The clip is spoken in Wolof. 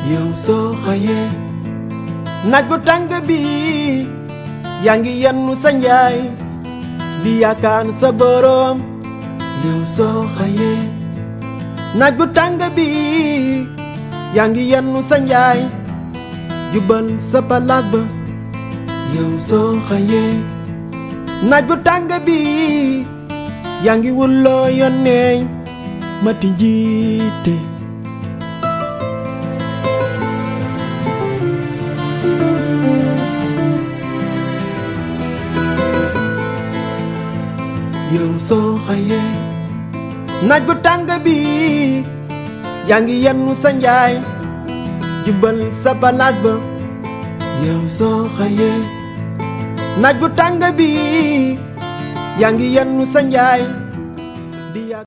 yow soo xëyee naaj bu tàng bi yaa ngi yennu sa njaay di yaakaar sa boroom yow soo xëyee naaj bu tàng bi yaa ngi yennu sa njaay jubal sa palaas ba yow soo xëyee naaj bu tàng bi yaa ngi wulloo yónnee mati jiite yow soo xëyee naaj bu tàng bi yaa ngi yennu sa njaay jubal sa palaas ba yow soo xëyee naaj bu tàng bi yaa ngi yennu sa njaay di